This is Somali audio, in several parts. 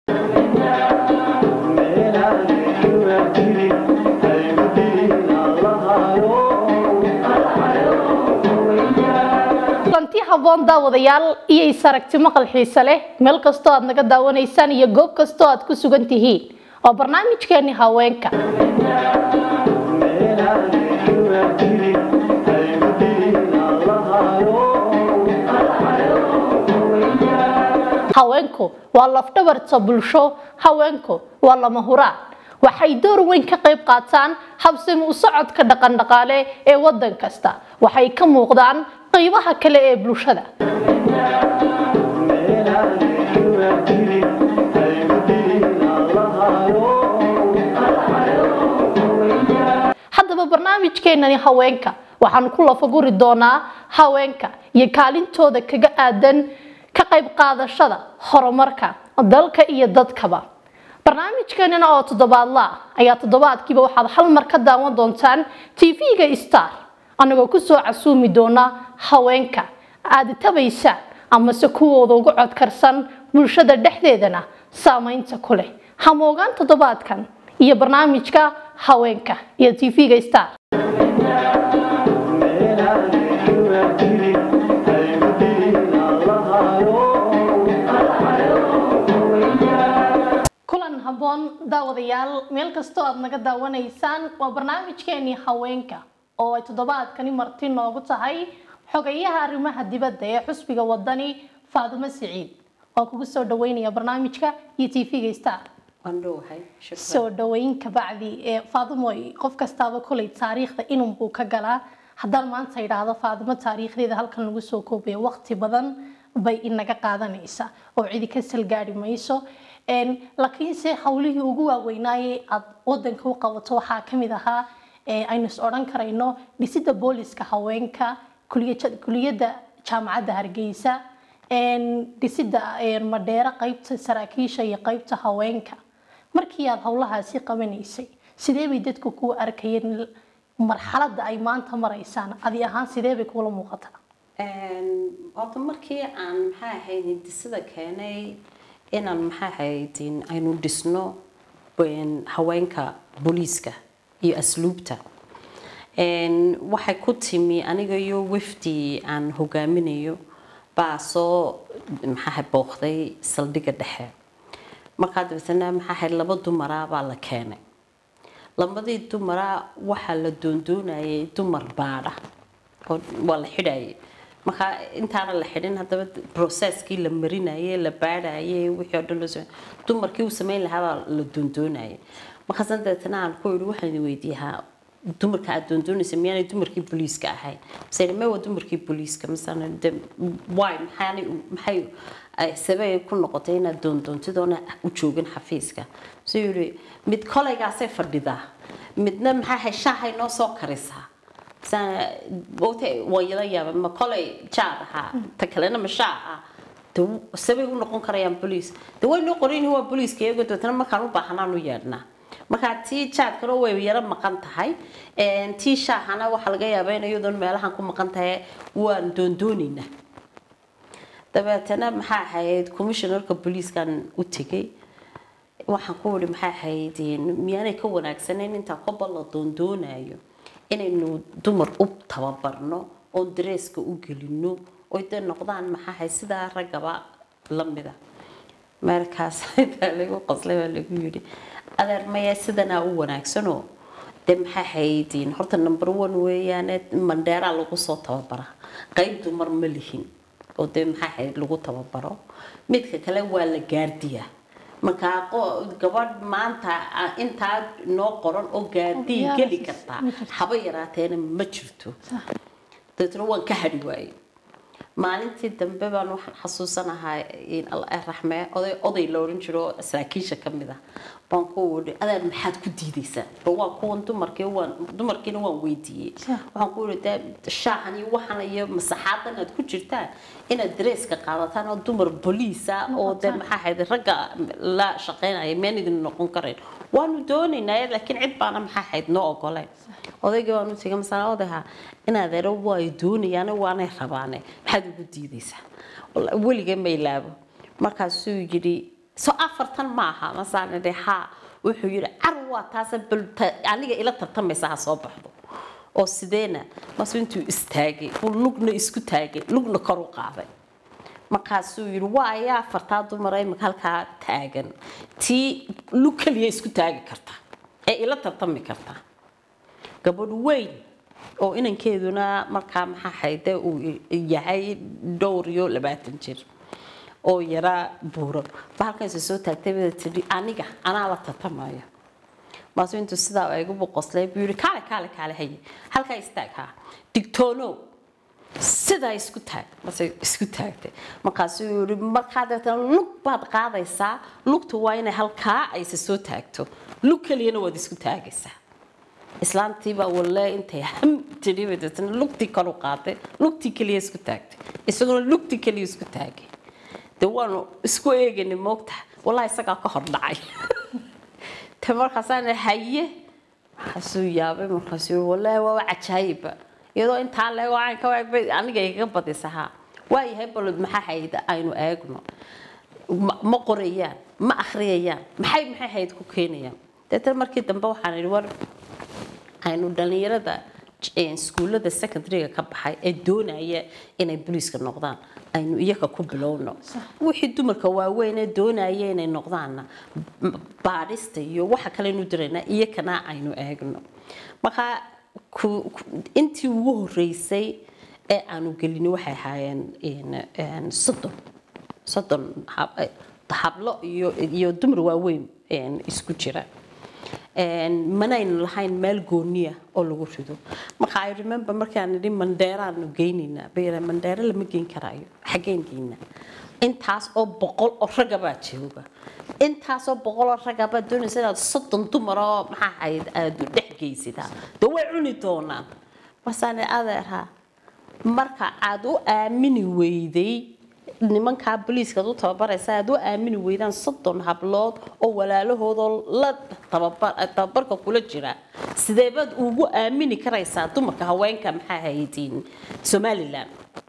kulanti haboon daawadayaal iyo isaragti maqal xiise leh meel kastoo aad naga daawanaysaan iyo goob kastoo aad ku sugan tihiin waa barnaamijkeeni haweenka haweenku waa lafdhabarta bulsho haweenku waa lama huraan waxay door weyn ka qayb qaataan habsami u socodka dhaqandhaqaale ee wadan kasta waxay ka muuqdaan qaybaha kale ee bulshada haddaba barnaamijkeenani haweenka waxaan ku lafaguri doonaa haweenka iyo kaalintooda kaga aadan ka qayb qaadashada horumarka dalka iyo dadkaba barnaamijkeenina oo toddobaadla ah ayaa toddobaadkiiba waxaad hal mar ka daawan doontaan tv-ga star anagoo kusoo casuumi doona haweenka aada tabaysaan amase kuwooda uga codkarsan bulshada dhexdeedana saameynta ku leh hamoogaan toddobaadkan iyo barnaamijka haweenka iyo tv-ga star kulan haboon daawadayaal meel kastoo aad naga daawanaysaan waa barnaamijkeenii haweenka oo ay toddobaadkani marti noogu tahay xogayaha arrimaha dibadda ee xusbiga wadani faadumo siciid waan kugu soo dhaweynaya barnaamijka iyo tv-ga star soo dhaweyn kabacdi ee faadumoy qof kastaaba kolay taariikhda inunbuu ka galaa haddaan maanta idhaahdo faadumo taariikhdeeda halkan lagu soo koobaya waqti badan bay inaga qaadanaysa oo cidi ka salgaari mayso laakiinse hawlihii ugu waaweynaaye aad wadanka u qabato waxaa kamid ahaa aynu is odhan karayno dhisida booliska haweenka kuliyadda jaamacadda hargeysa dhisida madheero qeybta saraakiisha iyo qeybta haweenka markii aad howlahaasi qabanaysay sidee bay dadku kuu arkayeen marxaladda ay maanta maraysaan adi ahaan sidee bay kuula muuqataa horta markii aan maxaa ahayd hindisada keenay inaan maxaa ahayd aynu dhisno haweenka booliiska iyo asluubta waxay ku timi aniga iyo wafdi aan hogaaminayo baa soo maxaa booqday saldhigga dhexe markaa dabeetana maxaa ahayd laba dumara baa la keenay labadii dumara waxaa la doondoonayay dumar baadha oo waa la xidhayay markaa intaana la xidhin haddaba processkii la marinayay la baadhayay wixii oo dhan loo samey dumarkii uu samayn lahaa baa la doondoonayay markaasna dabeetana aan ku idhi waxaan weydiiyaa dumarka aad doondoonaysa miyaanay dumarkii booliiska ahayn mase me waa dumarkii booliiska masana de why maxaanay maxay sabay ku noqotay inaad doondoontidoona u joogin xafiiska suu yidhi mid kolaygaasay fadhidaa midna maxaa ahay shaahay noo soo karisaa waa yala yaaba ma kolay jaad ahaa ta kalena ma shaa ah de sabay u noqon karayaan boliis de way noo qoran waa booliiska iyagoo dabeetana markaan u baahanaan u yeedhnaa markaa tii jaadkana way yaro maqan tahay tii shaahana waxaa laga yaabaa in iyadoon meelahan ku maqan tahay waan doondoonaynaa dabeetana maxaa ahayd commissionerka booliiskan u tegay waxaan ku wiri maxaa ahayd miyaanay ka wanaagsanayn intaa koba la doondoonayo inaynu dumar u tababarno oon dareeska u gelino oy dee noqdaan maxaa ahayd sidaa raggaba lamida markaas intaa lagu qoslay baa lagu yidhi adeer maya sidanaa u wanaagsanoo dee maxaa haydiin horta number one weeyaane mandheeraa lagu soo tababara qayb dumar ma lihin oo dee maxaa hayd lagu tababaro midka kale waa la gaardiyaa markaa gabadh maanta intaa noo qoran oo gaardii geli kartaa haba yaraateena ma jirto dabeetna waan ka hadhi waayey maalintii dambe baan waxaan xasuusanahaa raxme oday oday la oran jiro saraakiisha ka mid ah baan ku wii adeer maxaad ku diidaysaa ba waa kuwan dumarkii waan dumarkiina waan weydiiyey waxaan ku wii dee shaahan iyo waxan iyo masaxaadan aad ku jirtaan inaad dareeska qaadataan oo dumar boliisa oo dee maxaa ahayd ragga la shaqeynaya meen idin noqon karayn waanu doonaynaa laakiin cid baana maxaa ahayd noo ogoleen odaygii waan u tegay masala odaha in adeero way doonayaan waanay rabaane maxaad ugu diidaysaa weligee ma ilaabo markaasuu yidhi so afartan maaha masaan idhi haa wuxuu yidhi car waa taasa bal ta- aniga ila tartamaysa ha soo baxdo oo sideena masu intuu istaagay uu lugna isku taagay lugna kor u qaaday markaasuu yidhi waa ayaa afartaa dumara imika halkaa taagan tii lug keliya isku taagi karta ee ila tartami karta gabadh weyn oo inankeeduna markaa maxaa hayde uu yahay dhowr iyo labaatan jir oo yaraa buuran bahalkanse soo taagtay bada tidhi aniga anaa la tartamaya maasu intuu sidaa ay igu boqoslay buu yidhi kaale kaale kaale haye halkaa istaag haa digtoonow sidaa isku taag marse isku taagtay markaasuu yidhi markaa dabeetana lug baad qaadaysaa lugtu waa inay halkaa ayse soo taagto lug keliyana waad isku taagaysaa islaantiibaa walle intay ham tidhi bay dabeetana lugtii kor u qaaday lugtii keliya isku taagtay isaguna lugtii keliya isku taagay dee waanu isku eegaynay moogtaha wallahi isagaa ka hor dhacay te markaasaan haye markaasuu yaabay markaasuu yiri wallaahi waa cajaayiba iyadoo intaa leego aan ka waag bay aniga iga badisa haa waayahay balod maxaa hayda aynu eegno ma ma qorayaan ma akhriyayaan maxay maxay hayd ku keenayaan deetana markii dambe waxaan idhi war aynu dhalinyarada iskuullada secondaryga ka baxay ee doonaya inay booliiska noqdaan aynu iyaga ku bilowno wixii dumarka waaweyn ee doonaya inay noqdaanna m- baadhista iyo waxa kale aynu diraynaa iyakana aynu eegno marka ku- ku- intii ugu horeysay ee aanu gelini waxay ahaayeen in- in soddon soddon hab- eh, hablo iyo iyo dumar waaweyn een, isku jira Een, manaynu lahayn meel gooniya oo lagu rido marka i remember markaan nidhi mandeeraanu geynaynaa bayra mandeero lama geyn karaayo xaggeen geynaa intaas oo boqol oo ragga baa jooga intaas oo boqol oo ragga baa doonaysa inaad soddon dumar oo maxaa ahayd aada dhex geysitaa dee way cuni doonaan marsaane adeerha marka aad u aamini weyday nimankaa booliiskaad u tababaraysa aad u aamini weydaan soddon hablood oo walaalahoodoo la tababar tababarka kula jira sideebaad ugu aamini karaysaa dumarka haweenka maxaa haydiin somalilan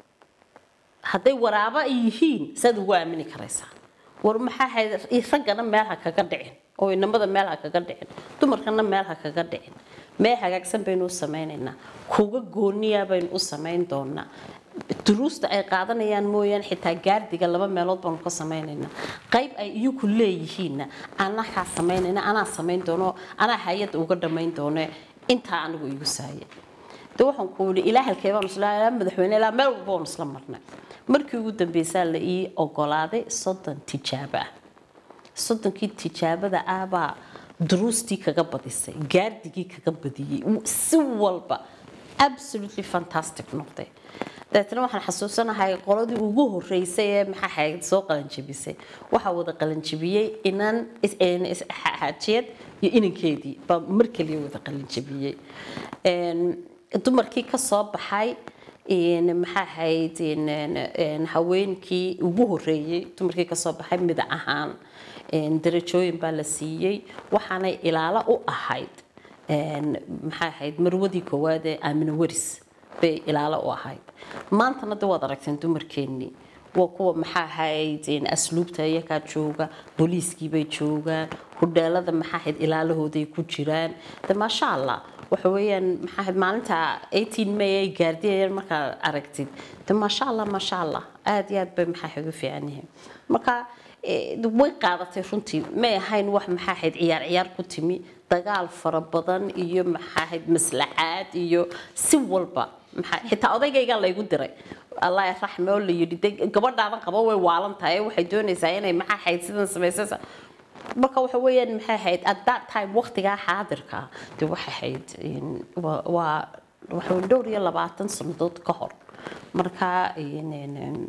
hadday waraaba ay yihiin saad ugu aamini karaysaa war maxaa hayd raggana meel ha kaga dhicin oo inamada meel ha kaga dhicin dumarkana meel ha kaga dhicin meel hagaagsan baynu u samaynaynaa kuga gooniya baynu u samayn doonaa duruusta ay qaadanayaan mooyaane xitaa gaardiga laba meelood baanu ka samaynaynaa qayb ay iyagu leeyihiinna anakaa samaynayna anaa samayn doono anaa hay-adda uga dhammayn doono intaa anigu igu saaya de waxaan ku yidhi ilaa halkee baanu isla ilaa madaxweyne ilaa meel walba baanu isla marnay markii ugu dambeysaa la ii ogolaaday soddon tijaabo ah soddonkii tijaabada ah baa duruustii kaga badisay gaardigii kaga badiyey si walba absolutely fantastic noqday dabeetana waxaan xasuusanahay qoladii ugu horeysay ee maxaa ahayd soo qalanjabisay waxaa wada qalanjabiyey inan is- een is- xa- xaajiyad iyo inankeedii baa mar kaliya wada qalanjabiyey Een, dumarkii ka soo baxay een, maxaa ahayd een, een, een, haweenkii ugu horeeyey dumarkii ka soo baxay mida ahaan een, darajooyin baa la siiyey waxaanay ilaalo u ahayd een, maxaa ahayd marwadii koowaad ee aamina waris bay ilaalo u ahayd maantana de waad aragteen dumarkeennii waa kuwa maxaa ahayd een, asluubta iyagaa jooga booliiskii bay joogaan hudheelada maxaa ahayd ilaalahooday ku jiraan de maasha allah waxa weeyaan maxaa ahayd maalinta 18 may ay gaardiyayaan markaad aragtid de maasha allah maasha allah aad iyo aad bay maxaa ahayd u fiican yihiin marka eh, way qaadatay runtii may ahayn wax maxaa ahayd ciyaar ciyaar ku timi dagaal fara badan iyo maxaa ahayd maslaxaad iyo si walba maxaa xitaa odaygaygaa laygu diray allah raxme oo la yidhi de gabadhaadan qabo way waalan tahay waxay doonaysaa inay maxaa ahayd sidan samaysasa marka waxa weeyaan maxay ahayd at that time waqtigaa xaadirka ah, de waxay ahayd in- waa waa- waxa weeye dhowr iyo labaatan sannadood ka hor marka in- in- in-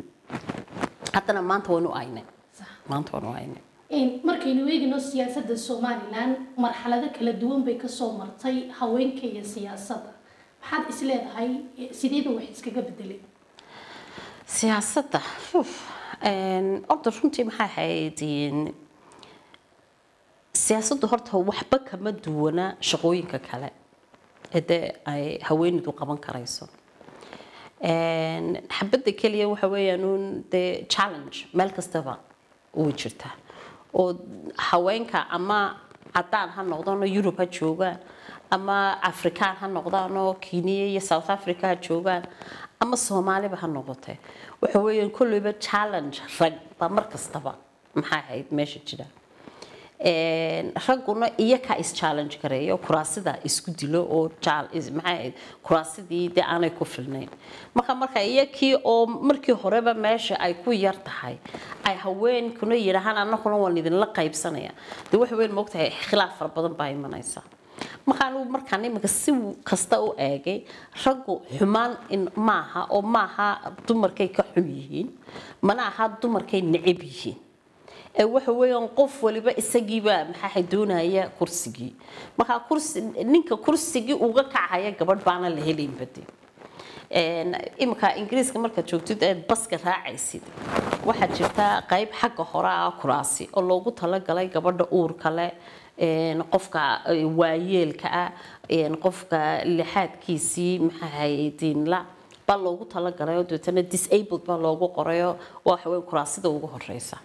haddana maanta waanu aynay maanta waanu aynay Een, markaynu eegino siyaasadda somalilan marxalado kala duwan bay kasoo martay haweenka iyo siyaasadda maxaad isleedahay eh, sideeba wax iskaga bedelay siyaasadda uf, een, horta runtii maxay ahayd in- siyaasaddu horta waxba kama duwana shaqooyinka kale ee dee ay haweeneydu qaban karayso Een, xabadda keliya waxa weeyaan uun dee challenge meel kastaba way jirtaa oo haweenka ama cadaan ha noqdaan oo yurub ha joogaan ama afrikaan ha noqdaan oo kenya iyo south africa ha joogaan ama soomaaliba ha noqotee waxa weeyaan kolleyba challenge rag baa mar kastaba maxay ahayd meesha jira ragguna iyakaa is-challenge gareeyo kuraasida isku dilo oo maxay ahayd kuraasidii dee aanay ku filnayn marka marka iyakii oo markii horeba meesha ay ku yar tahay ay haweenkuna yidhaahaan annaguna waan idinla qaybsanaya dee waxa weyn moogtahay khilaaf fara badan baa imanaysa markaan markaan iminka si kasta u eegay raggu xumaan maaha oo maaha dumarkay ka xun yihiin mana aha dumarkay necab yihiin waxa weeyaan qof waliba isagiiba maxaa doonaya kursigii markaa kursi ninka kursigii uga kacaya gabadh baana la helayn bade iminka ingiriiska markaad joogtid eed baska raacaysid waxaa jirta qayb xagga hore ah kuraasi oo loogu talagalay gabadha uurka leh qofka waayeelka ah qofka lixaadkiisii maxaahaydiinla baa loogu talagalay oo dabeetana disabled baa loogu qorayo waxa weyn kuraasida ugu horeysa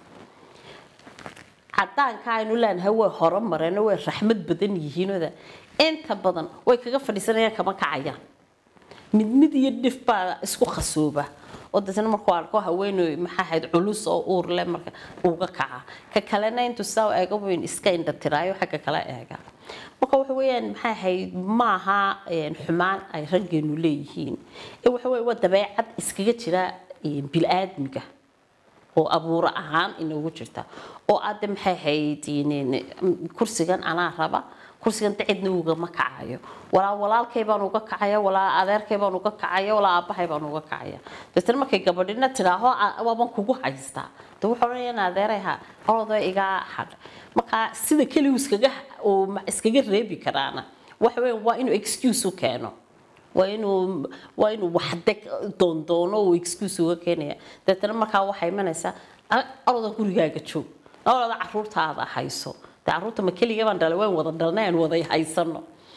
cadaanka aynu leenahay way hore mareen way raxmad badan yihiinooda inta badan way kaga fadhiisanayaan kama kacayaan mid mid iyo dhif baa isku khasooba oo dadna markuu arko haweeney maxaa ahayd culus oo uur leh marka uga kaca ka kalena intuu saa eega weyn iska indhatiraayo xagga kale eega marka waxa weeyaan maxaa ahayd maaha xumaan ay raggeenu leeyihiin ee waxa weeye waa dabeecad iskaga jira bil-aadmiga oo abuuro ahaan inoogu jirta oo aade maxay ahayd kursigan anaa raba kursigan dacidna ugama kacayo walaa walaalkay baan uga kacaya walaa adeerkay baan uga kacaya walaa aabahay baan uga kacaya dabeetana markay gabadhina tidhaaho waaban kugu haystaa de wuxuu odhanayaan adeerayha orodoo igaa hadh marka sida keligu iskaga iskaga reebi karaana waxa weya waa inuu excuse u keeno waa inuu waa inuu waxde doondoono uu excuse uga keenaya dabeetana markaa waxay imanaysaa oroda gurigaaga joog oroda caruurtaada hayso de caruurta ma keliga baan dhalay waan wada dhalnay aan wada haysano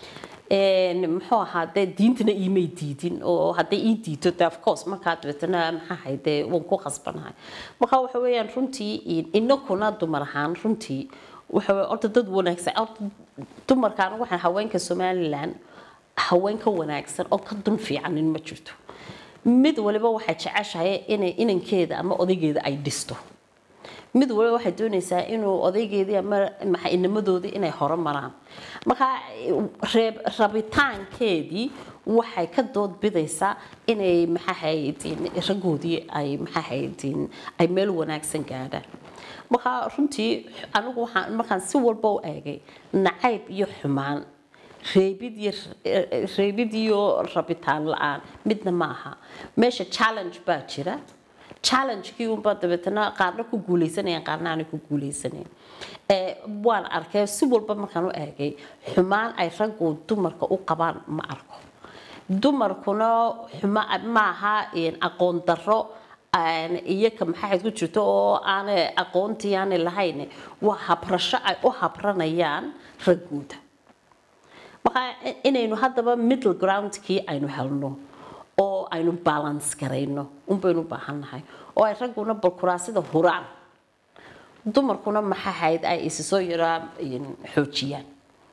muxuu ahaa dee diintana iimay diidin oo hadday ii diito de of course markaa dabeetana maxaa ahay dee waan ku khasbanahay marka waxa weeyaan runtii inakuna dumar ahaan runtii waxa weye horta dad wanaagsan horta dumarkaan waxaan haweenka somaliland haween ka wanaagsan oo ka dun fiicanin ma jirto mid waliba waxay jeceshahay inay inankeeda ama odaygeeda ay dhisto mid waliba waxay doonaysaa inuu odaygeedii ama maxa inamadoodii inay hore maraan marka reeb rabitaankeedii waxay ka dood bidaysaa inay maxaahaydin raggoodii ay maxaahaydin ay meel wanaagsan gaadhaan marka runtii anigu waxaan markaan si walba u eegay nacayb iyo xumaan reebid iyo reebid iyo rabitaan la-aan midna ma aha meesha challenge baa jira challengekii unbaa dabeetana qaarna ku guuleysanayaan qaarna aanay ku guuleysanayn waan arkay si walba markaan u eegay xumaan ay raggu dumarka u qabaan ma arko dumarkuna xuma maaha aqoon darro iyaga maxaahayd ku jirto oo aanay aqoontii aanay lahayn waa habrasho ay u habranayaan raggooda marka inaynu haddaba middle groundkii aynu helno oo aynu balance garayno unbaynu u baahannahay oo ay ragguna balkuraasida huraan dumarkuna maxaahayd ay isi soo yaraa xoojiyaan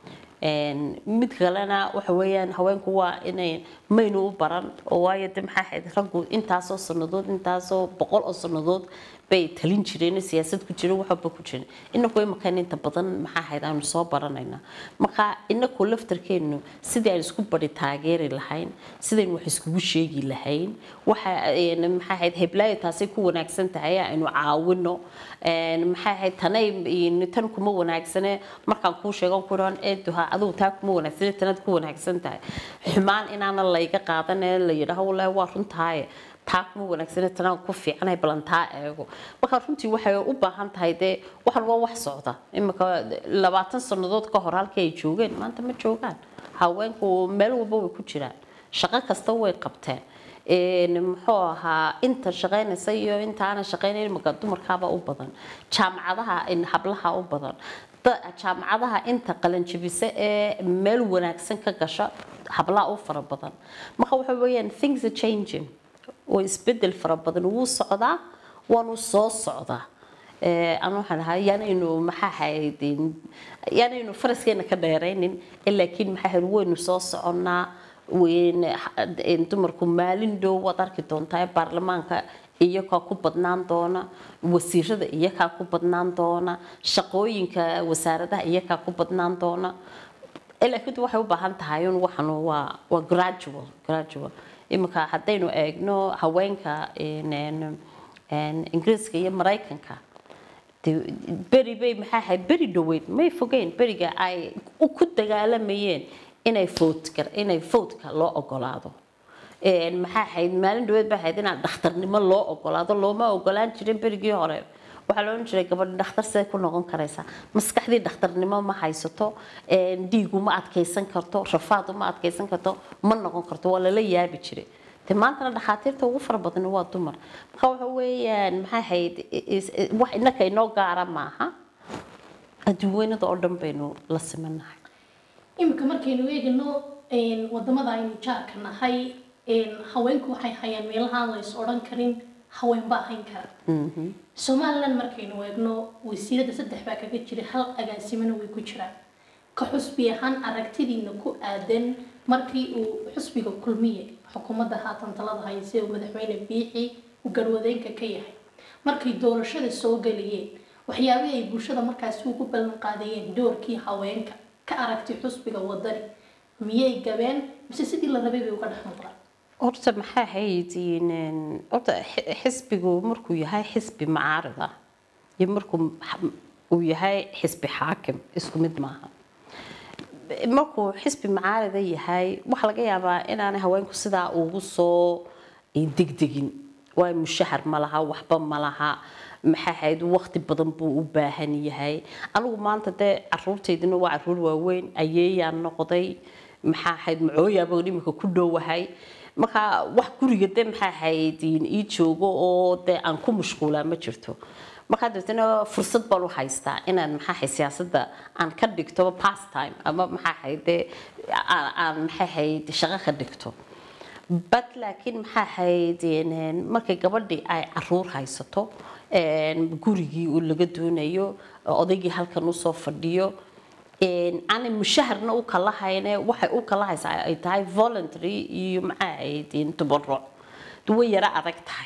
mid kalena waxa weeyaan haweenku waa inay maynu u baran oo waayo de maxaa ahayd raggu intaasoo sanadood intaasoo boqol oo sanadood bay talin jireen siyaasad ku jiren waxba ku jiren inaku imakan inta badan maxaa ahayd aanu soo baranayna marka inaku laftarkeenu sidii aan isku bari taageeri lahayn sidaynu wax iskugu sheegi lahayn waxa maxaa ahayd heblaayo taasay ku wanaagsan tahay aynu caawino maxaa ahayd tanay tan kuma wanaagsane markaan kuu sheego ku dhahan eeduha adigu taa kuma wanaagsane tanaad ku wanaagsan tahay xumaan inaana layga qaadan ee la yidhaaho wallaahi waa runtaaye taa kuma wanaagsane tanaan ku fiicanahay balan taa eego marka runtii waxay u baahan tahay dee waxan waa wax socda imika labaatan sannadood ka hor halkii ay joogeen maanta ma joogaan haweenku meel walba way ku jiraan shaqo kasta way qabteen muxuu ahaa inta shaqaynaysa iyo intaana shaqaynayn imika dumarkaaba u badan jaamacadaha hablaha u badan jaamacadaha inta qalanjabisa ee meel wanaagsan ka gasha hablaha u fara badan marka waxa weeyaan things are changing oo isbedel fara badan wuu socdaa waanu soo socdaa ee aan waxaan ahaa yaanaynu maxaa ahayd yaanaynu faraskeena ka dheeraynin laakiin maxaa ahayd waynu soo soconnaa weyn dumarku maalin dhow waad arki doontaa baarlamaanka iyakaa ku badnaan doona wasiirada iyakaa ku badnaan doona shaqooyinka wasaaradaha iyakaa ku badnaan doona laakiin waxay u baahan tahay un waxan waa waa gradual gradual iminka haddaynu eegno haweenka ingiriiska iyo maraykanka beri bay maxaa ahayd beri dhoweyd may fogeyn beriga ay ku dagaalamayeen inay votka inay votka loo ogolaado maxaa ahayd maalin dhaweed baa ahayd inaa dhakhtarnimo loo ogolaado looma ogolaan jirin berigii hore waxaa loohan jiray gabadh dhakhtar siday ku noqon karaysaa maskaxdii dhakhtarnimo ma haysato dhiigu ma adkaysan karto rafaadu ma adkaysan karto ma noqon karto waa lala yaabi jiray de maantana dhakhaatiirta ugu fara badan waa dumar marka waxa weeyaan maxaa ahayd wax innaka inoo gaara maaha adduunweynada oo dhan baynu la simanahay iminka markaynu eegno wadamada aynu jaarka nahay haweenku waxay hayaan meelahaan la is odhan karin haween baa hayn kara somaliland markaynu eegno wasiirada saddex baa kaga jira hal agaasimana way ku jiraan ka xusbi ahaan aragtidiina ku aadan markii uu xusbiga kulmiye xukuumadda haatan talada hayse uu madaxweyne biixi uu garwadeenka ka yahay markay doorashada soo gelayeen waxyaabihii ay bulshada markaasi ugu ballan qaadayeen doorkii haweenka ka aragti xusbiga wadani miyay gabeen mise sidii la rabay bay uga dhex muuqdaan horta maxaa ahayd horta xisbigu markuu yahay xisbi macaarida iyo markuu uu yahay xisbi xaakim isku mid maaha markuu xisbi macaarida yahay waxaa laga yaabaa inaanay haweenku sidaa ugu soo degdegin waayo mushahar ma laha waxba ma laha maxaa ahayd waqti badan buu u baahan yahay anigu maanta dee caruurtaydina waa caruur waaweyn ayeeyaan noqday maxaa ahayd macooyaaba imika ku dhowahay marka wax guriga de maxaa ahayd ii joogo oo dee aan ku mashquulaa ma jirto markaa dabeetana fursad baan u haystaa inaan maxaa ahayd siyaasadda aan ka dhigto pastime ama maxaa ahayd dee aan maxaa ahayd shaqo ka dhigto bad laakiin maxaa ahayd markay gabadhii ay caruur haysato gurigii uu laga doonayo odaygii halkan usoo fadhiyo aanay mushaharna u kala hayne waxay u kala haysaa ay tahay voluntary iyo maxaa ahayd tabaruc way yara adag tahay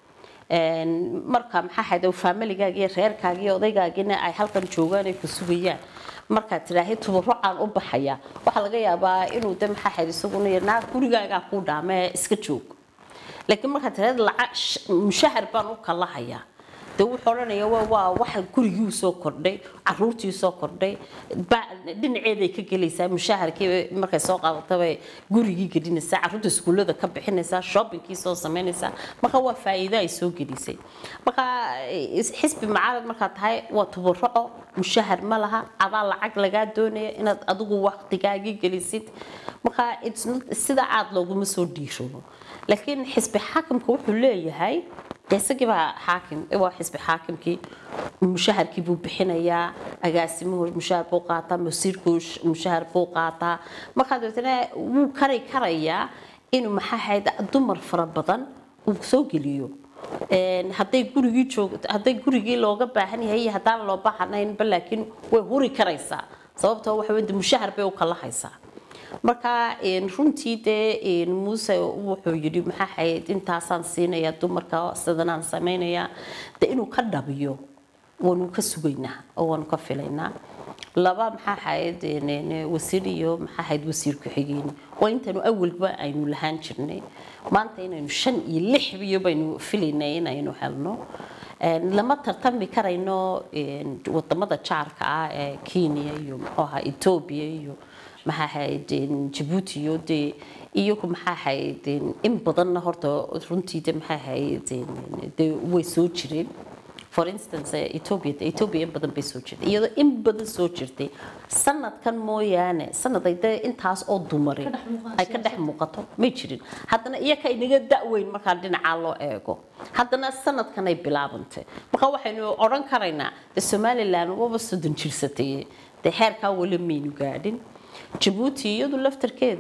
marka maxaa ahayd familigaaga iyo reerkaaga iyo odaygaagina ay halkan joogaan ay ku sugayaan markaad tidhaahid tabarucaan u baxaya waxaa laga yaabaa inuu de maxaa ahayd isaguna naa gurigaagaa kuu dhaamee iska joog laakiin markaad tidhaahid lacag mushahar baan u kala hayaa de wuxuu odhanaya waa waa waxa gurigii soo kordhay caruurtii soo kordhay dhinaceeday ka gelaysaa mushaharkii markay soo qaadataba gurigii gelinaysaa caruurta iskuullada ka bixinaysaa shoppingkii soo samaynaysaa marka waa faa'iido ay soo gelisay marka xisbi macaarad markaad tahay waa tabaruco mushahar ma laha adaa lacag lagaa doonaya inaad adigu waqtigaagii gelisid marka sida aad looguma soo dhiishoobo laakiin xisbi xaakimka wuxuu leeyahay isagii baa xaakim waa xisbi xaakimkii mushaharkii buu bixinayaa agaasimuhu mushahar buu qaataa masiirku mushahar buu qaataa markaa dabeetana wuu kari karayaa inuu maxaa ahayd dumar fara badan uu soo geliyo hadday gurigii joogto hadday gurigii looga baahan yahay iyo haddaan loo baahanaynba laakiin way huri karaysaa sababtoo waxa weye mushahar bay u kala haysaa marka runtii dee muuse wuxuu yidhi maxaa ahayd intaasaan siinayaa dumarka sidanaan samaynayaa de inuu ka dhabiyo waanu ka sugaynaa oo waanu ka filaynaa laba maxaa ahayd wasiir iyo maxaa ahayd wasiir ku-xigeen waa intaanu awalba aynu lahaan jirnay maanta inaynu shan iyo lix iyo baynu filaynay inaynu helno lama tartami karayno wadamada jaarka ah ee kenya iyo muxuu ahaa etoobiya iyo maxaa ahayd jabuuti iyo dee iyagu maxaa ahayd in badanna horta runtii de maxaa ahayd de way soo jireen for instance ethiopia ethiopia in badan bay soo jirtay iyadoo in badan soo jirtay sanadkan mooyaane sanad ay dee intaas oo dumari ay ka dhex muuqato may jirin haddana iyaka inaga da-weyn markaa dhinacaa loo eego haddana sanadkan ay bilaabantay marka waxaynu odhan karaynaa de somaliland waba soddon jirsatay dee heerkaa weli maynu gaadhin jabuuti iyadu laftarkeedu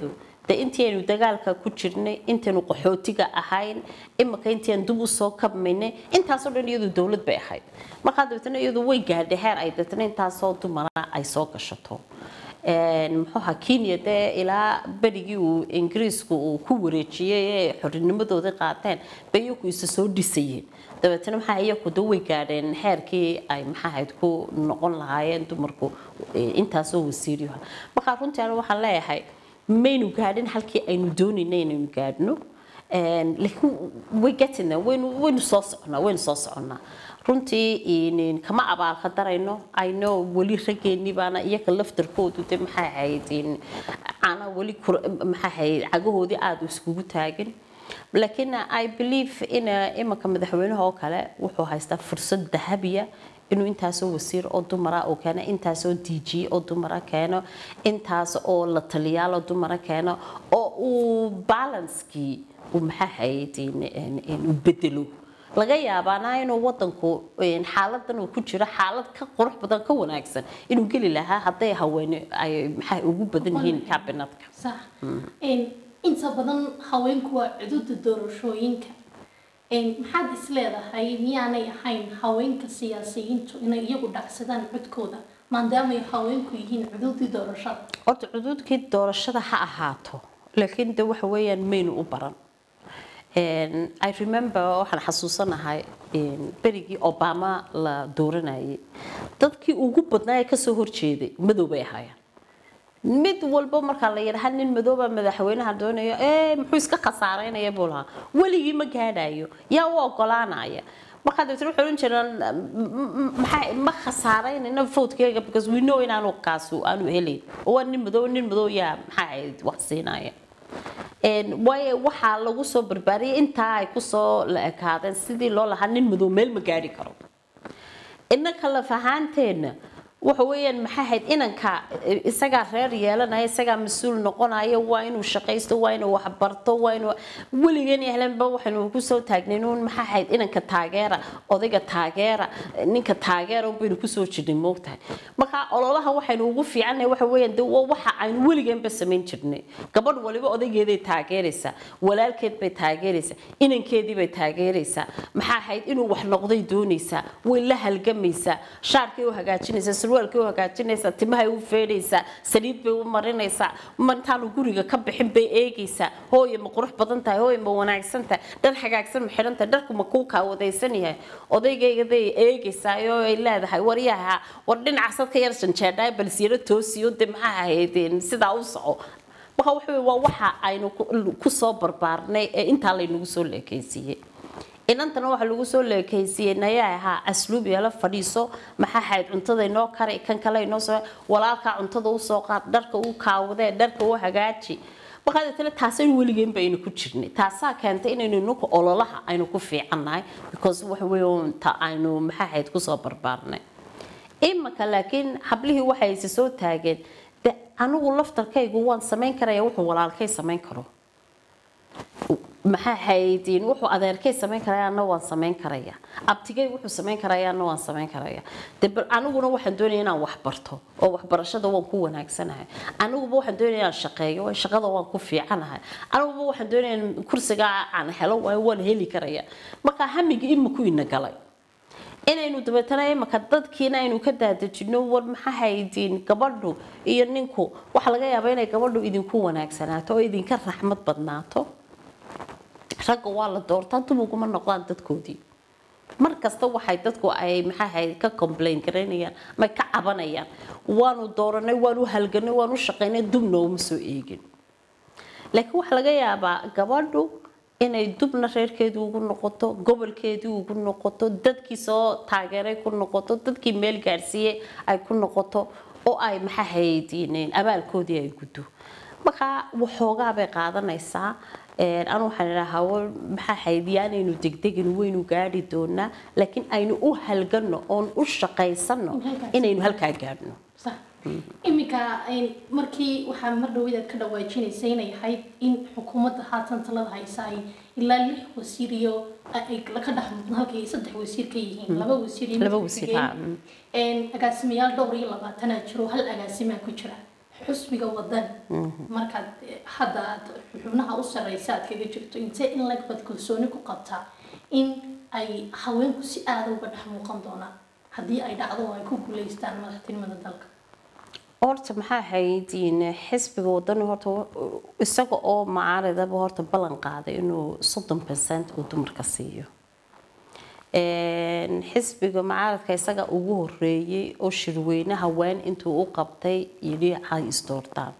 de intii aynu dagaalka ku jirnay intaynu qaxootiga ahayn imika intiaan dib usoo kabmaynay intaasoo dhan iyadu dowlad bay ahayd markaa dabeetana iyadu way gaadhay heer ay dabeetana intaasoo dumara ay soo gashato muxuuha kenya dee ilaa berigii uu ingiriisku uu ku wareejiyey ee xorinimadooda qaateen bay iyaku isa soo dhisayeen dabeetana maxaa iyaku da way gaadheen xeerkii ay maxaahayd ku noqon lahaayeen dumarku intaasoo wasiiriyaha markaa runtii aniga waxaan leeyahay maynu gaadhin halkii aynu doonayna inaynu gaadhno laakiin way gatina waynu waynu soo soconaa waynu soo soconnaa runtii kama abaalka darayno ayno weli raggeenii baana iyaga laftarkoodu de maxay ahayd ana weli maxay ahayd cagahoodii aada iskugu taagin laakiin i believe in imanka madaxweynaha oo kale wuxuu haystaa fursad dahabiya inuu intaasoo wasiir oo dumara oo keeno intaasoo d g oo dumara keeno intaas oo la taliyaal oo dumara keeno oo uu balanskii uu maxaa ahayd u bedelo laga yaabaana inuu wadanku xaaladan uu ku jiro xaalad ka qurux badan ka wanaagsan inuu geli lahaa hadday haweene ay maxay ugu badan yihiin kabinetka sax inta badan haweenku waa cududa doorashooyinka maxaad isleedahay miyaanay ahayn haweenka siyaasiyiintu inay iyagu dhacsadaan codkooda maadaamay haweenku yihiin cududii doorashada horta cuduudkii doorashada ha ahaato laakiin de waxa weeyaan maynu u baran i remember waxaan xasuusanahay berigii obama la dooranayay dadkii ugu badnaa ee kasoo horjeeday madow bay ahaayeen mid walba markaa la yidhaha nin madooba madaxweynaha doonaya ee muxuu iska khasaaraynaya buu lahaa weligii ma gaadhayo yaa u ogolaanaya markaa dabeetna waxay odhan jireen maxaa ma khasaaraynayna votkeyga because we know inaanu kaasu aanu helayn oo waa nin madow nin madow yaa maxaa ahayd wax siinaya waayo waxaa lagu soo barbaariyay intaa ay kusoo la ekaadeen sidii loo lahaa nin madow meel ma gaari karo innaka laf ahaanteenna waxa weeyaan maxay ahayd inanka isagaa reer yeelanaya isagaa mas-uul noqonaya waa inuu shaqaysto waa inuu waxbarto waa inuu weligan yahlanba waxaynu kusoo taagnayn maxaa ahayd inanka taageera odayga taageera ninka taageera baynu kusoo jirnay moogtahay marka ololaha waxaynu ugu fiicannahay waxa weeyaan de waxa aynu weliganba samayn jirnay gabadh waliba odaygeeday taageeraysaa walaalkeed bay taageeraysaa inankeedii bay taageeraysaa maxaa ahayd inuu wax noqday doonaysaa way la halgamaysaa shaarkay u hagaajinaysaa surwaalkay u hagaajinaysaa timahay u feedhaysaa saliid bay u marinaysaa intaanu guriga ka bixin bay eegaysaa hooye ma qurux badan tahay hooye ma wanaagsan tahay dhar hagaagsan ma xidhan tahay dharku ma kuu kaawadaysan yahay odaygaygaday eegaysaa oo ay leedahay waryaha war dhinacaasad ka yar janjeedhaa balsiyaro toosiyo de maxaa ahayd sidaa u soco marka waxa waa waxa aynu kusoo barbaarnay ee intaa laynagu soo leekaysiiyey inantana waxaa lagu soo leekaysiiyey nayaa ahaa asluub yeelo fadhiiso maxaa ahayd cuntada inoo kari kan kale inoo soo walaalkaa cuntada usoo qaad dharka u kaawadee dharka u hagaaji markaa deetana taasaynu weligeenba aynu ku jirnay taasaa keentay inaynu inanku ololaha aynu ku fiicannahay because waxa weeye ta aynu maxaa ahayd kusoo barbaarnay imika laakiin hablihii waxay isa soo taageen de anigu laftarkaygu waan samayn karaya wuxuu walaalkay samayn karo maxaa haydin wuxuu adeerkay samayn karaya anna waan samayn karaya abtigay wuxuu samayn karaya anna waan samayn karaya de bal aniguna waxaan doonaya inaan wax barto oo waxbarashada waan ku wanaagsanahay aniguba waxaan doonaya inaan shaqeeyo oo shaqada waan ku fiicanahay aniguba waxaan doonaya in kursiga aan helo waayo waan heli karaya marka hamigii imaku ina galay inaynu dabeetana imaka dadkiina aynu ka daadejino war maxaa haydin gabadhu iyo ninku waxaa laga yaabaa inay gabadhu idinku wanaagsanaato oo idinka raxmad badnaato ragga waa la doortaa dumuguma noqdaan dadkoodii mar kasta waxay dadku ay maxaa ahayd ka complain garaynayaan may ka cabanayaan waanu dooranay waanu halganay waanu shaqaynay dubna uma soo eegin laakiin waxaa laga yaabaa gabadhu inay dubna reerkeedu ugu noqoto gobolkeedii ugu noqoto dadkii soo taageeray ku noqoto dadkii meel gaarsiiyey ay ku noqoto oo ay maxaa haydin abaalkoodii ay guddo markaa waxoogaa bay qaadanaysaa anu waxaan idhahaa war maxaa haydiyaanaynu degdegin waynu gaadhi doonaa laakiin aynu u halgano oon u shaqaysano inaynu halkaa gaadhno iminka markii waxaa mar dhaweyd ka dhawaajinaysa inay ahayd in xukuumadda haatan talada haysa ay ilaa lix wasiir iyo ay ka dhex muuqdaan halkay saddex wasiir ka yihiin laba wasiir laba wasiir agaasimayaal dhowr iyo labaatanaa jiro hal agaasimaa ku jira xusbiga wadan markaad eh, hadda aad xubnaha u sareysa aad kaga jirto intee in lag bad kalsooni ku qabtaa in ay haweenku si aada uga dhex muuqan doonaan haddii ay dhacdo oo ay ku guuleystaan madaxtinimada dalka horta maxaa ahayd in xisbiga wadani horta wa- isaga oo macaaridaba horta ballan qaaday inuu soddon percent uu dumarka siiyo Een, xisbiga macaaradka isaga ugu horeeyey oo shirweyne haween intuu u qabtay yidhi hay isdoortaan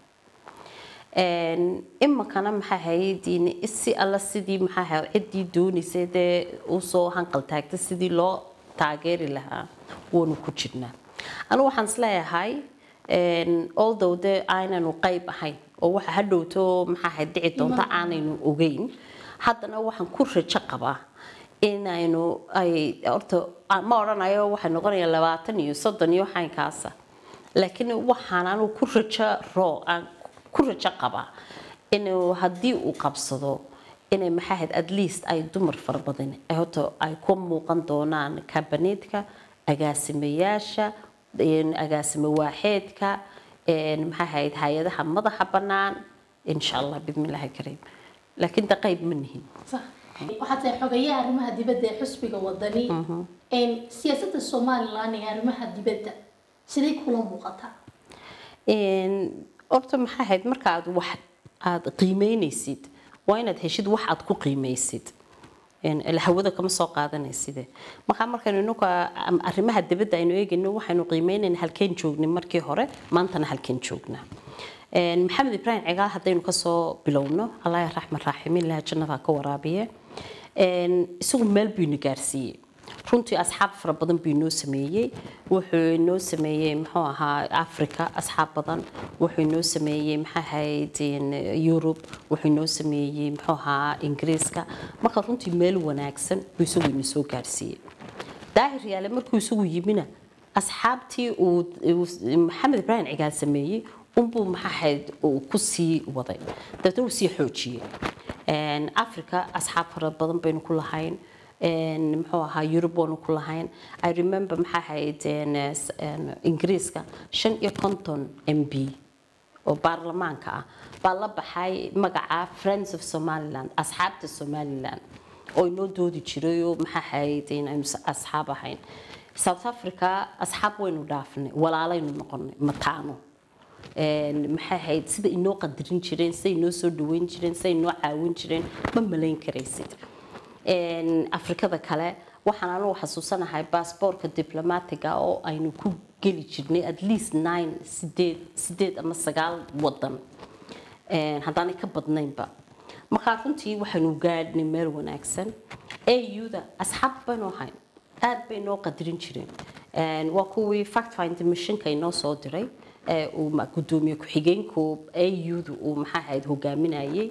Een, iminkana maxaa ahayd in si alla sidii maxaa ahayd ciddii doonaysay dee usoo hanqal taagtay sidii loo taageeri lahaa waanu ku jirnaa anigu waxaan isleeyahay een, although dee aynanu qayb ahayn oo waxa hadhowto maxaa ahayd dhici doonta aanaynu ogeyn haddana waxaan ku rajo qabaa inaynu ay horta ma odhanayo waxay noqonayaan labaatan iyo soddon iyo waxaynkaasa laakiin waxaan anigu ku rajo roo aan ku rajo qabaa inuu haddii uu qabsado inay maxaa ahayd at least ay dumar fara badan ay horta ay ku muuqan doonaan kabaneedka agaasimayaasha een, agaasime waaxeedka een, maxaa ahayd hay-adaha madaxa bannaan insha allah bidmillaahi kariim laakiin de qayb ma nihin Sax. waxaad tahay xogayaha arrimaha dibadda ee xusbiga wadani Een, siyaasadda somalilan ee arrimaha dibadda siday kula muuqataa Een, horta maxaa ahayd marka aad wax aad qiimeynaysid waa inaad heshid wax aad ku qiimeysid Een, ila hawada kama soo qaadanayside markaa markaynu inuka am- arrimaha dibadda aynu eegayno waxaynu qiimeynayna halkeen joognay markii hore maantana halkeen joognaa Een, maxamed ibraahim cigaal haddaynu kasoo bilowno allah raxman raaximiin ilaha jannada ha ka waraabiye Een, isagu meel buu ina gaarsiiyey runtii asxaab fara badan buu inoo sameeyey wuxuu inoo sameeyey muxuu ahaa africa asxaab badan wuxuu inoo sameeyey maxaa ahayd in, yurub wuxuu inoo sameeyey muxuu ahaa ingiriiska marka runtii meel wanaagsan buu isagu ina soo gaarsiiyey daahir yaale markuu isagu yimina asxaabtii uu uu maxamed ibraahim cigaal sameeyey unbuu maxaa ahayd uu ku sii waday dabeetna uu sii xoojiyey Een, africa asxaab fara badan baynu ku lahayn Een, muxuu ahaa yurub waanu ku lahayn i remember maxaa ahayd een, s- een, ingiriiska shan iyo konton m b oo baarlamaanka ah baa la baxay magaca friends of somaliland asxaabta somaliland oo inoo doodi jiray oo maxaa ahayd in aynu s- asxaab ahayn south africa asxaab waynu dhaafnay walaalaynu noqonay mataano Een, maxay ahayd sida inoo qadarin jireen sida inoo soo dhaweyn jireen sida inoo caawin jireen ma malayn karaysid Een, afrikada kale waxaan anugu xasuusanahay baasboorka diblomaatiga oo aynu ku geli jirnay at least nine sideed sideed ama sagaal wadan Een, haddaanay ka badnaynba markaa runtii waxaynu gaadhnay meel wanaagsan auda asxaab baynu ahayn aad bay noo qadarin jireen Een, waa kuwii fact finding missionka inoo soo diray ee uu ma- gudoomiye ku-xigeenku audu uu maxaa ahayd hogaaminayay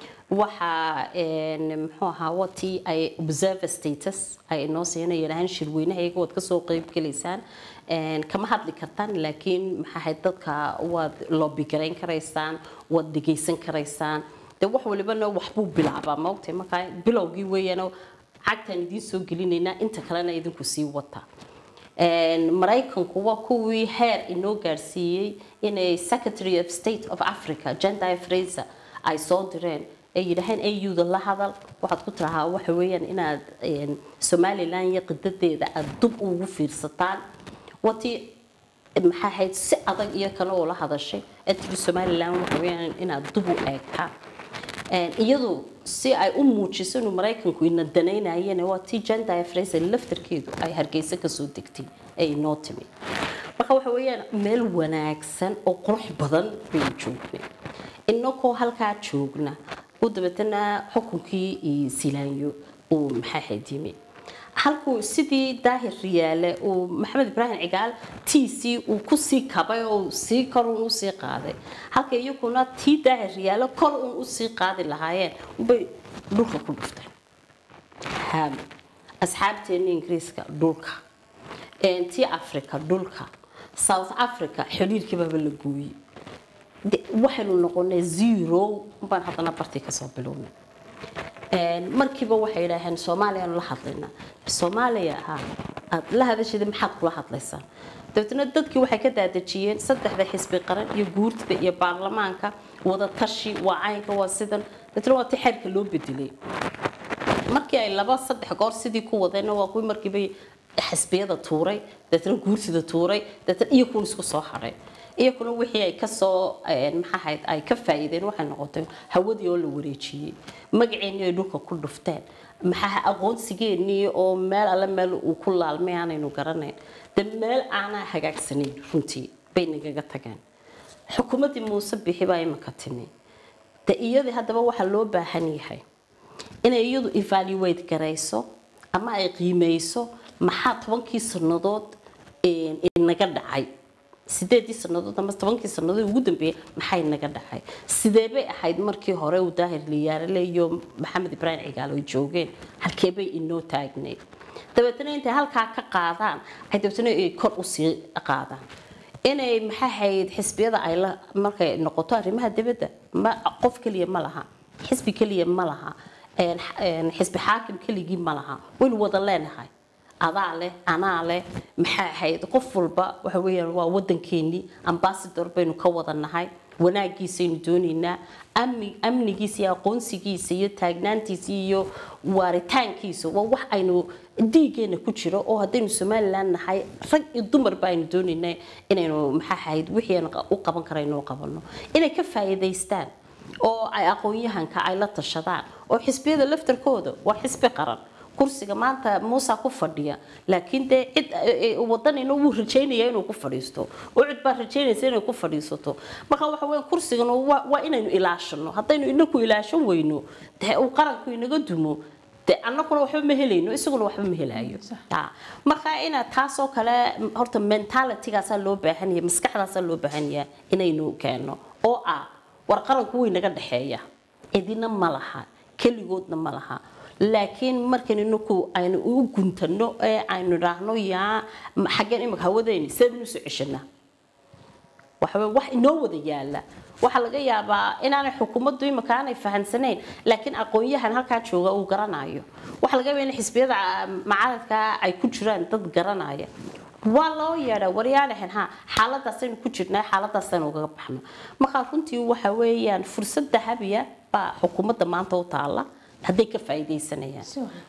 waxaa een, muxuu ahaa watii ay observer status ay inoo siina yidhaahaan shirweynaha iyaga waad kasoo qeyb gelaysaan Een, kama hadli kartaan laakiin maxaa ahayd dadka waad lobby garayn karaysaan waad dhegaysan karaysaan de wax walibana waxbuu bilaabaa maogtay markaa bilowgii weeyaan cagtaan idiin soo gelinaynaa inta kalena idinku sii wata Een, maraykanku waa kuwii heer inoo gaarsiiyey inay secretary of state of africa jendai fraser ay soo direen ay yidhaaheen auda la hadal waxaad ku tirahaa waxa weeyaan inaad een, somaliland iyo qidadeeda aad dub ugu fiirsataan watii maxaa ahayd si adag iyo kale oo la hadashay ee tiri somaliland waxa weeyaan inaad dub u eegtaan Een, iyadu si ay u muujiso inuu maraykanku ina danaynayana waa tii jendai fraser laftarkeedu ay hargeysa kasoo degtay ee inoo timi marka waxa weeyaan meel wanaagsan oo qurux badan baynu joognay inagoo halkaa joogna u dabeetana xukunkii iyo silaanyo uu maxaa ahayd yimi halkuu sidii daahir riyaale uu maxamed ibraahim cigaal tiisii uu kusii kabay oo sii kor un usii qaaday halka iyaguna tii daahir riyaale kor un usii qaadi lahaayeen bay dhulka ku dhufteen haam asxaabteena ingiriiska dhulka Een, tii africa dhulka south africa xiriirkii baaba la gooyey De- waxaynu noqonay zero baan haddana bartii kasoo bilownay Een, markiiba waxay yidhaaheen soomaaliyaanu la hadlaynaa soomaaliya ha aad la hadashida maxaad kula hadlaysaa dabeetna dadkii waxay ka daadejiyeen saddexda xisbi qaran iyo guurtida iyo baarlamaanka wada tashi waa caynka waa sidan dabeetna waa ti xeerka loo bedelay markii ay laba saddex goor sidii ku wadeen waa kuwii markiiba xisbiyada tuuray dabeetna guurtida tuuray dabeetna iyo kuwan isku soo hadhay iyakuna wixii ay kasoo maxaahayd ay ka faa'iideen waxay noqotay hawadii oo la wareejiyey magaceennii ay dhulka ku dhufteen maxaa aqoonsigeennii oo meel alle meel uu ku laalmay aanaynu garanayn de meel aanaa hagaagsanayn runtii bay nagaga tageen xukuumaddii muuse bixi baa imanka timi de iyadii haddaba waxaa loo baahan yahay inay iyadu evaluate garayso ama ay qiimeyso maxaa tobankii sannadood inaga dhacay sideedii sannadood ama tobankii sannadood ugu dambeeyay maxay naga dhacay sidee bay ahayd markii hore uu daahir liyaarale iyo maxamed ibraahim cigaal ay joogeen halkee bay inoo taagneyd dabeetana intay halkaa ka qaadaan ay dabeetana ay kor usii qaadaan inay maxaa hayd xisbiyada ay la markay noqoto arrimaha dibadda ma qof keliya ma laha xisbi keliya ma laha xisbi xaakim keligii ma laha waynu wada leenahay adaa leh anaa leh maxaa ahayd qof walba waxa weeyaan waa wadankeenii ambassador baynu ka wada nahay wanaagiisaynu doonaynaa amni amnigiisa iyo aqoonsigiisa iyo taagnaantiisa iyo waaritaankiisa waa wax aynu dhiigeena ku jiro oo haddaynu somaliland nahay rag iyo dumarba aynu doonaynaa inaynu maxaa ahayd wixii aan u qaban karayno u qabano inay ka faa'iidaystaan oo ay aqoon-yahanka ay la tashadaan oo xisbiyada laftarkooda waa xisbi qaran kursiga maanta muusa ku fadhiya laakiin dee cid wadanina wuu rajaynaya inuu ku fadhiisto oo cid baa rajaynaysa inay ku fadhiisato marka waxa weya kursigan waa inaynu ilaashano haddaynu inaku ilaashan weyno dee uu qaranku inaga dumo dee annaguna waxba ma helayno isaguna waxba ma helaayo marka ina taasoo kale horta mentalitygaasaa loo baahan yahay maskaxdaasaa loo baahan yahay inaynu keeno oo ah war qaranku way naga dhexeeya cidina ma laha keligoodna ma laha laakiin markan inaku aynu u guntano ee aynu idhaahno yaa xaggeen imika hawadeyni sidaynu usoo ceshanaa waxawey wax inoo wada yaala waxaa laga yaabaa inaanay xukuumaddu imika aanay fahansanayn laakiin aqoon-yahan halkaa jooga uu garanayo waxaa laga yaabaa in xisbiyada macaradka ay ku jiraan dad garanaya waa loo yeedha waryaalahan ha xaaladaasaynu ku jirnaa xaaladaasaynu ugaga baxno markaa runtii waxa weeyaan fursad dahabiya baa xukuumadda maanta u taala hadday ka faa'iidaysanayaan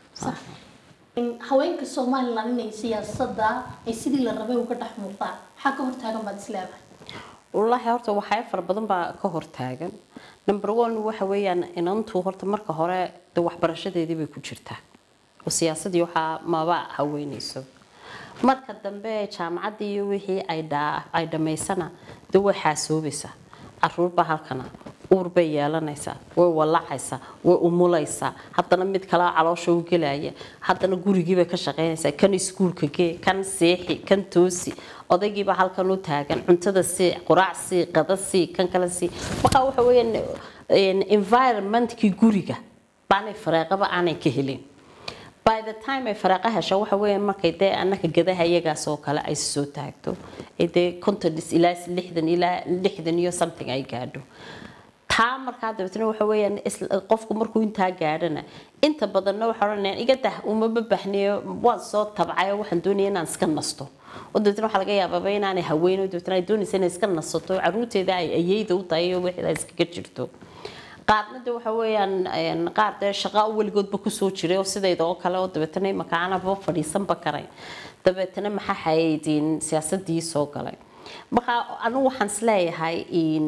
haweenka somaliland inay siyaasadda ay sidii la rabay uga dhex muuqdaan maxaa ka hortaagan baad isleedahay wallaahi horta waxyaabo fara badan baa ka hortaagan number one waxa weeyaan inantu horta marka hore de waxbarashadeedii bay ku jirtaa oo siyaasadii waxaa maba haweynayso marka dambe jaamacaddii iyo wixii ay ay dhammaysana de way xaasoobaysaa caruurbaa halkana uur bay yeelanaysaa way walacaysaa way umulaysaa haddana mid kale caloosha u gelaya haddana gurigiibay ka shaqaynaysaa kan iskuulka gee kan seexi kan toosi odaygiibaa halkan u taagan cuntada sii quraac sii qada sii kan kale sii markaa waxa weeyaan environmentkii guriga baanay fareeqaba aanay ka helin by the time ay faraaqo hesho waxa weeyaan markay dee annaka gadaha iyagaas oo kale ay soo taagto ee dee contodis ilaa lixdan ilaa lixdan iyo something ay gaadho taa markaa dabeetna waxa weeyaan qofku markuu intaa gaadhana inta badanna waxa odhanayaan iga dah umaba bahniyo waan soo tabcay waxaan doonaya inaan iska nasto oo dabeetna waxaa laga yaababa inaanay haweyno dabeetna ay doonaysa inay iska nasato caruurteeda ay ayeyda u tahay iyo wixii ay iskaga jirto qaarna de waxa weeyaan qaar dee shaqa weligoodba kusoo jiray oo sidayda oo kale oo dabeetana imaka aanaba fadhiisanba karayn dabeetana maxaa haydin siyaasadii soo galay marka anigu waxaan isleeyahay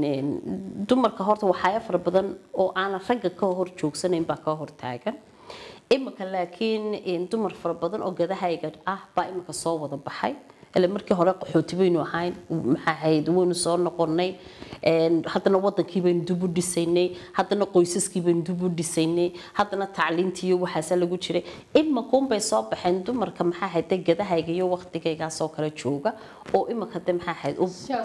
dumarka horta waxyaabo fara badan oo aanan ragga ka hor joogsanayn baa ka hor taagan imika laakiin dumar fara badan oo gadahayga ah baa imika soo wada baxay ile markii hore qaxooti baynu ahayn maxaa ahayd waynu soo noqonay haddana wadankii baynu dib u dhisaynay haddana qoysaskii baynu dib u dhisaynay haddana tacliintii iyo waxaasa lagu jiray imakuunbay soo baxeen dumarka maxaa ahayd gadahayga iyo waqtigaygaasoo kale jooga oo imika de maxaa ahayd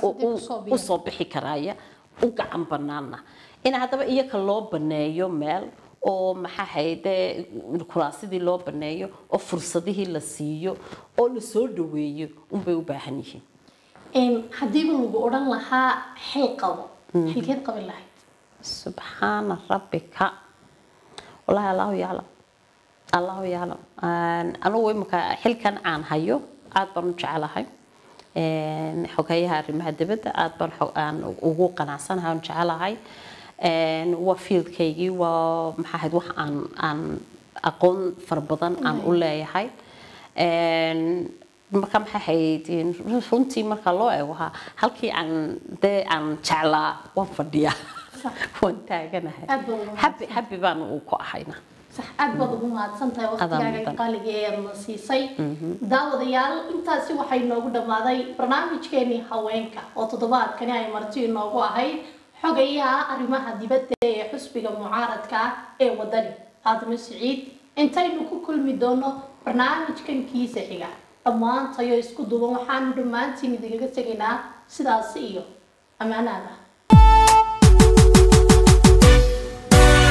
u soo bixi karaya u gacan banaana in haddaba iyaka loo baneeyo meel oo maxaa hayde kuraasidii loo baneeyo oo fursadihii la siiyo oo la soo dhaweeyo unbay u baahan yihiin haddiiba lagu odhan lahaa xil qabo xilkeed qaban lahayd subxaana rabbika wallaahi allahu yaclam allahu yaclam anugu imika xilkan aan hayo aad baan u jecelahay Een, xogeyaha arrimaha dibadda aad baan xo- aan ugu qanacsanahay aan jecelahay Een, waa fieldkaygii waa maxaa ahayd wax aan aan aqoon fara badan aan u leeyahay Een, marka maxay ahayd in runtii marka loo eego ha halkii aan dee aan jeclaa waan fadhiyaa waan taaganahay Aad baad ugu happy happy baan u ku ahayna sax aad baad ugu mahadsan tahay waqtigaaga mudan. qaaliga ee aad na siisay daawadayaal intaasi waxay noogu dhammaaday barnaamijkeenii haweenka oo toddobaadkani ay marti inoogu ahayd xogayaha arrimaha dibadda ee xusbiga mucaaradka ah ee wadani aadamo siciid intaynu ku kulmi doono barnaamijkan kiisa xiga dhammaantayo isku duuban waxaanu dhammaantiin idinkaga tegaynaa sidaasi iyo ammaanaada